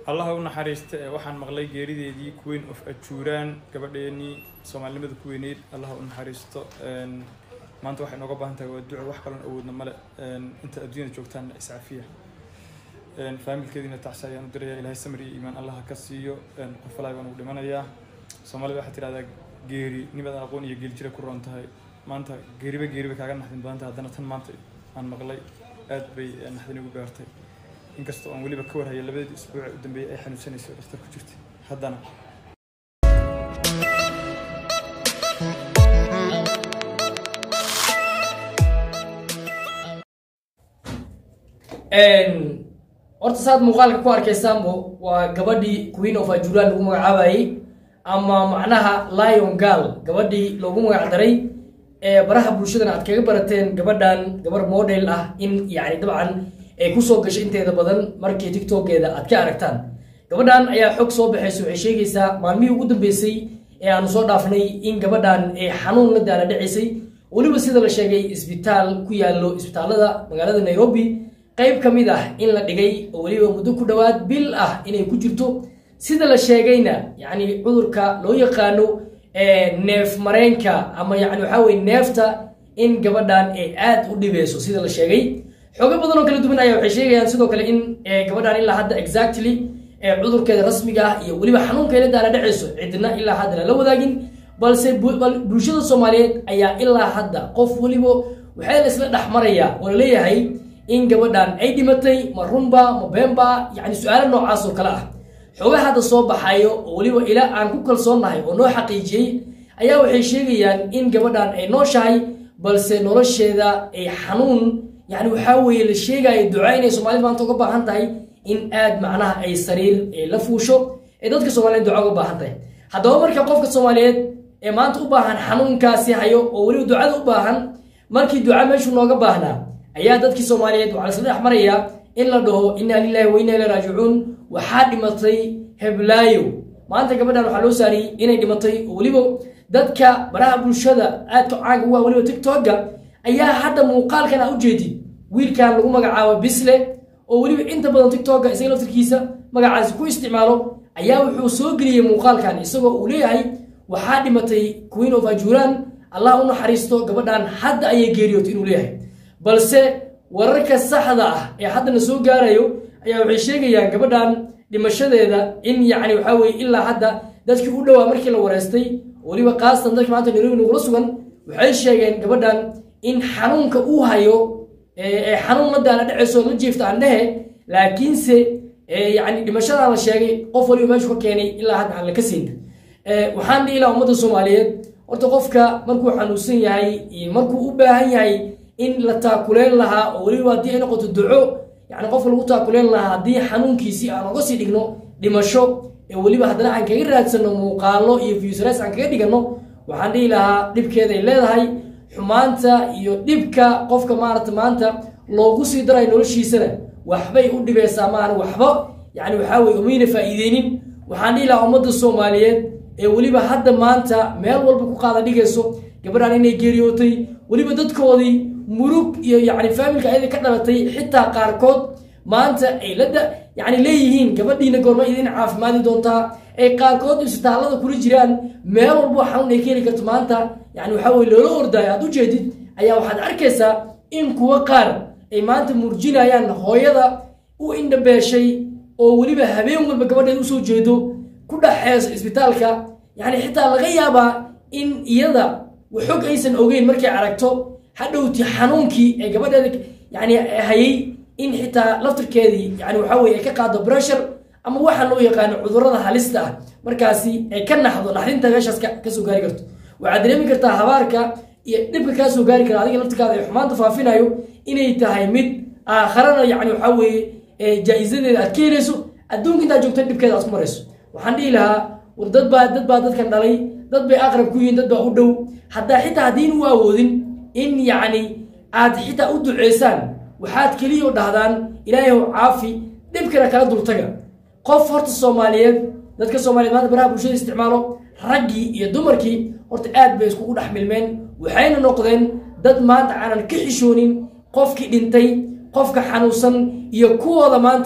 allaha u naxariista ee waxaan maqlay geerideedii queen of ajuuraan gabadheenii soomaalinimada ku weyneyd allaha u naxariisto maanta waxay nooga baahan tahay waa duco wax kalon awoodna male inta adduunyada joogtaan iscafiya faamilkeediina tacsi ayaan u diraya ilahay samir iyo iimaan allaha ka siiyo qof walaa baan ugu dhimanayaa soomaalida waxaa tidhahdaa geeri nimadan aqoon iyo geeljira ku roon tahay maanta geeriba geeriba kaaga naxdin badan tahay haddana tan maanta aan maqlay aad bay naxdin igu gaartay inkastoo aan weliba ka warhaya labadeedii isbuuc u dambeeyay ay xanuunsanayso dhakhtar ku jirtay haddana horta saad muuqaalka ku arkaysaanbo waa gabadhii queen of ajuran lagu magacaabayey ama macnaha lion gal gabadhii loogu magac daray ee baraha bulshadana aad kaga barateen gabadhan gabar model ah in yani dabcan ay kusoo gashay inteeda badan markii tiktokeeda aad ka aragtaan gabadhan ayaa xog soo baxaysa waxay sheegaysaa maalmihii ugu dambeysay ee aanu soo dhaafnay in gabadhan ay xanuun la daala dhacaysay weliba sida la sheegay isbitaal ku yaallo isbitaalada magaalada nairobi qayb ka mid ah in la dhigay oo weliba muddo ku dhowaad bil ah inay ku jirto sida la sheegayna yacni cudurka loo yaqaano neef mareenka ama yani waxaa weye neefta in gabadhan ay aad u dhibeyso sida la sheegay xoogo badan oo kala duwan ayaa waxay sheegayaan sidoo kale in gabadhan ilaa hadda exactly cudurkeeda rasmiga ah iyo weliba xanuunkeeda daala dhacayso cidna ilaa hadda lala wadaagin balse bulshada soomaaliyeed ayaa ilaa hadda qof weliba waxaa la isla dhex maraya oo laleeyahay in gabadhan ay dhimatay ma runba ma beenba yani su-aalo noocaas oo kale ah xooga hadda soo baxayo oo weliba ilaa aan ku kalsoonnahay oo noo xaqiijiyey ayaa waxay sheegayaan in gabadhan ay nooshahay balse nolosheeda ay xanuun yani waxaa weeye la sheegayo duca inay soomaalida maanta uga baahan tahay in aad macnaha ay sariir la fuusho ee dadka soomaliyeed duca uga baahan tahay haddaba marka qofka soomaaliyeed ee maanta u baahan xanuunkaasi hayo oo weliba ducada u baahan markii duca meeshuu nooga baahnaa ayaa dadkii soomaaliyeed waxaa lasla dhex marayaa in la dhaho inaa lilahi wa inaa ilay raajicuun waxaa dhimatay heblaayo maanta gabadhan waxaa loo saariyey inay dhimatay oo weliba dadka baraha bulshada aadka caanka uga weliba tiktoka ayaa hadda muuqaalkan a ujeedid wiilkan lagu magacaabo bisle oo weliba inta badan tiktoka isaga laftirkiisa magacaasi ku isticmaalo ayaa wuxuu soo geliyey muuqaalkan isagoo uu leeyahay waxaa dhimatay queen of ajuran allah u naxariisto gabadhan hadda ayay geeriyootay inuu leeyahay balse wararka saxda ah ee haddana soo gaarayo ayaa waxay sheegayaan gabadhan dhimashadeeda in yacni waxaa weye ilaa hadda dadkii u dhowaa markii la wareystay weliba kaastan dadka maanta nairobi nagula sugan waxay sheegeen gabadhan in xanuunka uu hayo ee xanuun la daala dhacayso la jiifta aan dhehe laakiinse yani dhimashadaa la sheegay qof waliba meeshu ka keenay ilaa hadda aan la ka siin waxaan dhihi lahaa ummadda soomaaliyeed horta qofka markuu xanuunsan yahay iyo markuu u baahan yahay in la taakuleyn lahaa oo weliba haddii ay noqoto duco yani qofka lagu taakuleyn lahaa haddii xanuunkiisii aan oga sii dhigno dhimasho ee weliba haddana aan kaga raadsano muuqaalo iyo viusres aan kaga dhigano waxaan dhihi lahaa dhibkeeday leedahay xumaanta iyo dhibka qofka maarata maanta loogu sii darayo noloshiisana waxbay u dhibeysaa maahan waxba yani waxaa weye umayna faa'iideynin waxaan dhihi lahaa ummadda soomaaliyeed ee weliba hadda maanta meel walba ku qaada dhigayso gabadhan inay geeriyootay weliba dadkoodii murug iyo yani faamilka ayada ka dhalatay xitaa qaarkood maanta ay la yani leeyihiin gabadhiina goorma idin caafimaadi doontaa ay qaarkood isbitaallada kula jiraan meel walbo xanuun ay ka heli karto maanta yani waxaa weye loola ordaayo aad ujeedid ayaa waxaad arkaysaa in kuwa qaar ay maanta murjinayaan hooyada u indhabeeshay oo weliba habeen walba gabadheed usoo jeedo ku dhaxeyso isbitaalka yani xitaa laga yaabaa in iyada waxog aysan ogeyn markay aragto hadhowti xanuunkii ee gabadheeda yani hayay in xitaa laftirkeedii yani waxaa weye ay ka qaado bressure ama waxaa loo yaqaano cudurada halista ah markaasi ay ka naxdo naxdinta meeshaas kasoo gaari karto waxaad dareemi kartaa habaarka iyo dhibka kaa soo gaari kara adiga laftirkaada ee xumaanta faafinayo inay tahay mid aakharana yani waxaa weeye jaa-isadeeda aad ka helayso adduunka intaad joogta dhibkeeda aad ku marayso waxaan dhihi lahaa war dad baa dad baa dadkan dhalay dad bay aqrab ku yihiin dad baa u dhow haddaa xitaa haddiin u awoodin in yacni aad xitaa u duceysaan waxaad keliya dhahdaan ilaahaw caafi dhibkana kala dultaga qof horta soomaaliyeed dadka soomaliyeed maanta baraha bulshada isticmaalo raggii iyo dumarkii horta aad bay iskugu dhex milmeen waxayna noqdeen dad maanta aanan ka xishoonin qofkii dhintay qofka xanuunsan iyo kuwooda maanta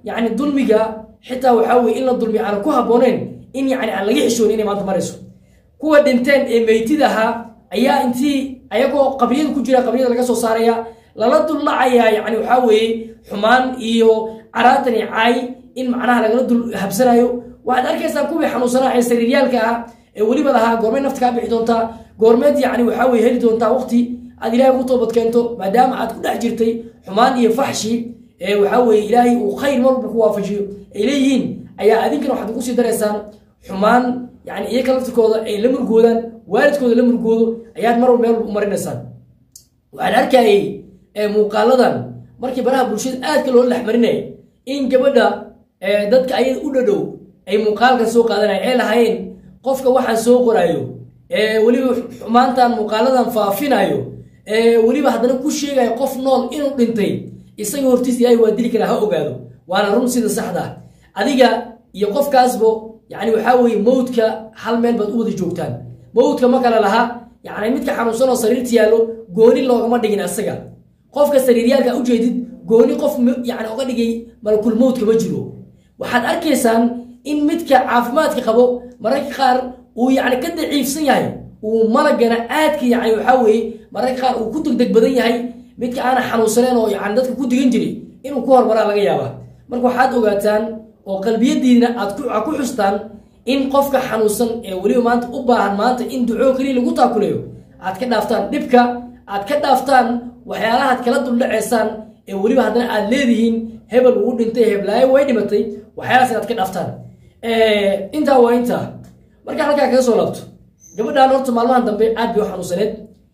yani dulmiga xitaa waxaa weye in la dulmiyo aan ku habbooneyn in yani aan laga xishoonin inay maanta marayso kuwa dhinteen ee meytid ahaa ayaa intii ayagoo qabriyada ku jira qabriyada laga soo saaraya lala dullacayaa yani waxaa weeye xumaan iyo caraatan iyo caay in macnaha lagala dul habsanayo waxaad arkaysaa kuwii xanuunsanaa ee sariiryaalka ah ee weliba lahaa goormeed nafta kaa bixi doontaa goormeed yani waxaa weye heli doontaa waqti aad ilaahay ugu toobad keento maadaama aad ku dhex jirtay xumaan iyo faxshi ee waxaa weye ilaahay uu khayr marwalba ku waafajiyo ay leeyihiin ayaa adinkana waxaad ugu sii daraysaan xumaan yani iyaga laftirkooda ay la murgoodaan waalidkooda la murgoodo ayaad mar walba meel walba u marinaysaan waxaan arkayay muuqaaladan markii baraha bulshada aadka loola dhexmarinaya in gabadha dadka ayada u dhadhow ay muuqaalkan soo qaadanaya ay lahaayeen qofka waxaan soo qoraayo weliba xumaantan muuqaaladan faafinayo weliba haddana ku sheegayo qof nool inuu dhintay isaga hortiis ilaahay waa dili karaa ha ogaado waana run sida saxda ah adiga iyo qofkaasbo yani waxaa weye mawdka hal meel baad u wada joogtaan mawdka ma kale laha yani midka xanuunsan oo sariirta yaallo gooni loogama dhigin asaga qofka sariiryaalka ujeedid gooni qof yani oga dhigay malakul mawdka ma jiro waxaad arkaysaan in midka caafimaadka qabo mararka qaar uu yani ka daciifsan yahay uu malagana aadka yani waxaa weye mararka qaar uu ku degdeg badan yahay midka aana xanuunsaneen oo yani dadka ku digan jiri inuu ku hormaraa laga yaaba marka waxaad ogaataan oo qalbiyadiina aad ku xustaan in qofka xanuunsan ee weliba maanta u baahan maanta in ducoo keliya lagu taakulayo aad ka dhaaftaan dhibka aad ka dhaaftaan waxyaalahaad kala duldhaceysaan ee weliba haddana aad leedihiin hebel uu dhintay heblaayo way dhimatay waxyaalahaas inaad ka dhaaftaan intaa waa intaa markaan halkaa kaga soo laabto gabadhaan horta maalmahan dambe aad bay u xanuunsaneed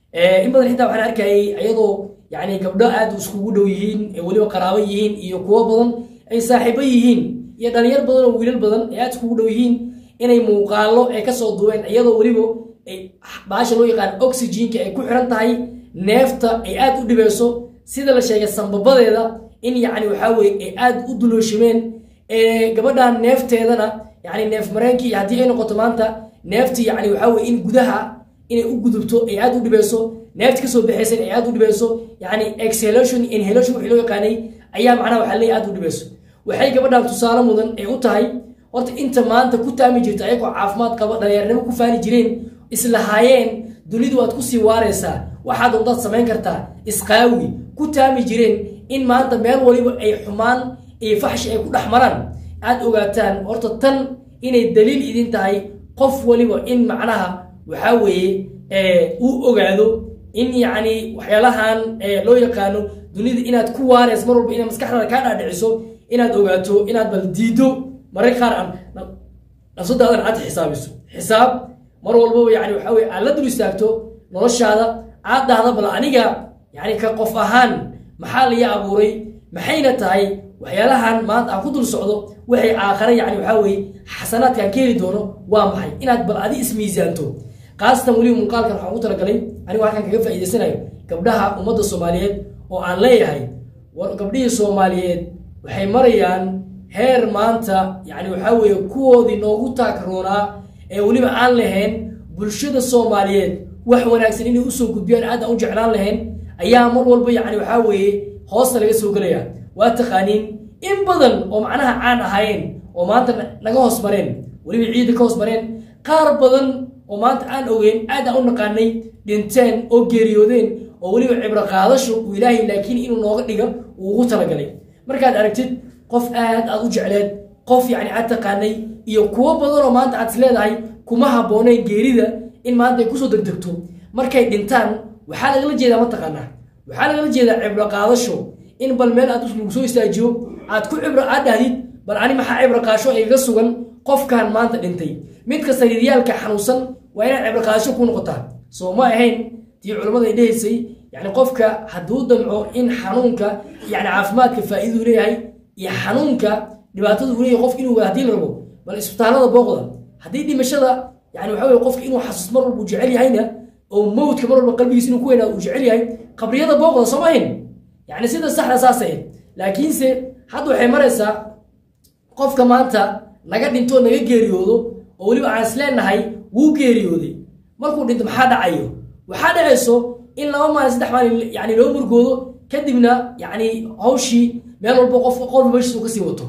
in badan xitaa waxaan arkayay ayadoo yani gabdho aad iskugu dhow yihiin ee weliba qaraabo yihiin iyo kuwo badan ay saaxiibo yihiin iyo dhalinyar badan oo wiilal badan ay aad iskugu dhow yihiin inay muuqaalo ay kasoo duween iyadoo weliba ay baasha loo yaqaan oxygenka ay ku xiran tahay neefta ay aad u dhibeyso sida la sheegay sambabadeeda in yani waxaa weye ay aad u dulooshimeen gabadhan neefteedana yani neef mareenkii haddii ay noqoto maanta neefti yani waxaa weye in gudaha inay u gudubto ay aad u dhibeyso neefti kasoo baxaysan ay aad u dhibeyso yani exhalation inhalation wixii loo yaqaanay ayaa macnaha waxaa leeyahay aad u dhibeyso waxay gabadhan tusaale mudan ay u tahay horta inta maanta ku taami jirta ayagoo caafimaad qaba dhalinyarnimo ku faani jireen islahaayeen dunidu waad kusii waaraysaa waxaad undaad samayn kartaa isqaawi ku taami jireen in maanta meel waliba ay xumaan iyo faxshi ay ku dhex maraan aad ogaataan horta tan inay daliil idin tahay qof waliba in macnaha waxaa weeye uu ogaado in yacni waxyaalahan loo yaqaano dunida inaad ku waarayso mar walba inaad maskaxdaada kaa dhaadhiciso inaad ogaato inaad bal diido mararka qaar aan nafsadaadan aad xisaabiso xisaab mar walbaba yani waxaa weye aad la dul istaagto noloshaada aad dhahda bal aniga yani ka qof ahaan maxaa laga abuuray maxayna tahay waxyaalahan maanta aan ku dul socdo waxay aakhare yani waxaa weye xasanaadkaan ka heli doono waa maxay inaad bal adi ismiisaanto khaasatan weliba muuqaalkan waxaan ugu talagalay anigu halkan kaga faa'iidaysanayo gabdhaha ummadda soomaaliyeed oo aan leeyahay gabdhihii soomaaliyeed waxay marayaan heer maanta yani waxaa weeye kuwoodii noogu taakroonaa ee weliba aan lahayn bulshada soomaaliyeed wax wanaagsan inay usoo gudbiyaan aad aan u jeclaan lahayn ayaa mar walba yani waxaa weeye hoosta laga soo gelaya waa taqaaniin in badan oo macnaha caan ahaayeen oo maanta naga hoos mareen weliba ciida ka hoos mareen qaar badan oo maanta aan ogeyn aad aan u naqaanay dhinteen oo geeriyoodeen oo weliba cibro qaadasho uu ilaahay laakiin inuu nooga dhiga uu ugu talagalay markaad aragtid qof aad aad u jecleed qof yani aad taqaanay iyo kuwo badan oo maanta aad is leedahay kuma habbooneen geerida in maanta ay kusoo degdegto markay dhintaan waxaa lagala jeedaa mataqaanaa waxaa lagala jeedaa cibro qaadasho in bal meel aad lagu soo istaajiyo aad ku cibro aad dhahdid bal ani maxaa cibro qaasho igaga sugan qofkan maanta dhintay midka sariiryaalka xanuunsan waa inaad cibro qaadasho ku noqotaa soo ma ahayn tii culammada ay dhehaysay yani qofka hadduu damco in xanuunka yani caafimaadka faa'iiduu leeyahay iyo xanuunka dhibaatada uu leeyahay qofka inuu haddii la rabo bal isbitaallada booqda haddii dhimashada yani waxa weye qofka inuu xasuus mar walba uu jecel yahayna oo mawdka mar walba qalbigiisa inuu ku weynaado uu jecel yahay qabriyada booqda soo ma ahayn yani sida saxda saas ahayd laakiinse hadda waxay maraysaa qofka maanta naga dhintoo naga geeriyoodo oo weliba aan isleenahay wuu geeriyooday markuu dhinto maxaa dhacayo waxaa dhacayso in laba maalin saddex maalin yani loo murgoodo kadibna yani hawshii meel walba qof qolba meeshiisu kasii wato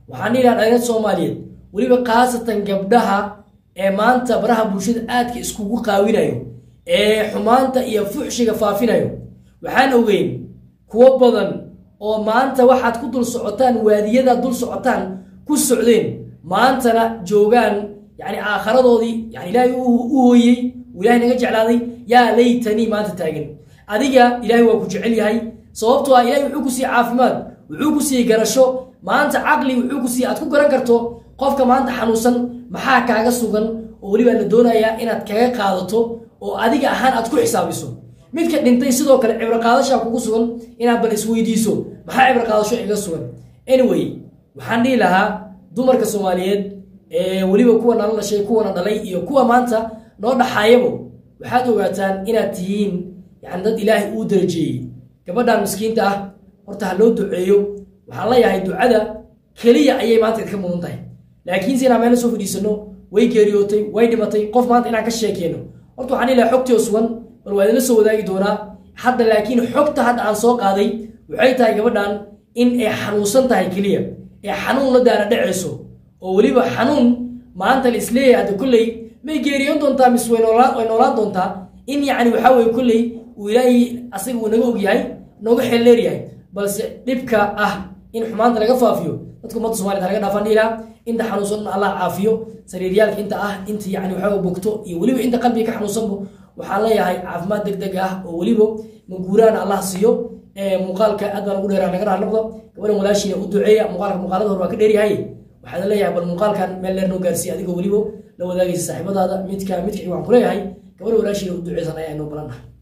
waxaan dhihi lahaa dhalinyarada soomaaliyeed weliba khaasatan gabdhaha ee maanta baraha bulshada aadka iskugu qaawinayo ee xumaanta iyo fuxshiga faafinayo waxaan ogeyn kuwo badan oo maanta waxaad ku dul socotaan waadiyada dul socotaan ku socdeen maantana joogaan yani aakharadoodii yani ilaahay u u hooyey uu ilaahay naga jeclaaday yaa laytanii maanta taagan adiga ilaahay waa ku jecel yahay sababtoo ah ilahay wuxuu ku siiyey caafimaad wuxuu ku siiyey garasho maanta caqli wuxuu ku siiyey aad ku garan karto qofka maanta xanuunsan maxaa kaaga sugan oo weliba la doonayaa inaad kaga qaadato oo adiga ahaan aad ku xisaabiso midka dhintay sidoo kale cibro qaadashaa kugu sugan inaad bal isweydiiso maxaa cibro qaadasho iga sugan anyway waxaan dhihi lahaa dumarka soomaaliyeed ee weliba kuwa nala dhashay kuwana dhalay iyo kuwa maanta noo dhaxaayabo waxaad ogaataan inaad tihiin yani dad ilaahay uu darajeeyey gabadhan miskiinta ah horta ha loo duceeyo waxaan leeyahay ducada keliya ayay maanta idinka mudan tahay laakiinse inaan meelo soo fadhiisano way geeriyootay way dhimatay qof maanta inaan ka sheekeyno horta waxaan ilahay xogtii oo sugan bal waa idinla soo wadaagi doonaa hadda laakiin xogta hadda aan soo qaaday waxay tahay gabadhan in ay xanuunsan tahay keliya ee xanuun la daana dhacayso oo weliba xanuun maanta la isleeyahay hadda kolley may geeriyoon doontaa mise way noolaan way noolaan doontaa in yacni waxaa weeye kolley uu ilaahay asaga uu naga ogyahay nooga xeelleeryahay balse dhibka ah in xumaanta laga faafiyo dadka ummadda somaliyed ha laga dhaafaan dhiilaa inta xanuunsan allah caafiyo sariiryaalka inta ah inta yani waxaa bogto iyo weliba inta qalbiga ka xanuunsanbo waxaan leeyahay caafimaad deg deg ah oo weliba maguuraan allah siiyo muuqaalka aad baan ugu dheeraa naga raar noqdo gabadhan walaashiina u duceeya muuqaalka muuqaalada hore waa ka dheeryahay waxaan leeyahay bal muuqaalkan meel dheer noo gaarsiiya adigoo weliba la wadaagaysa saaxiibadaada midka midka waxaan ku leeyahay gabadha walaashiina u duceysan ayaa inoo balan ah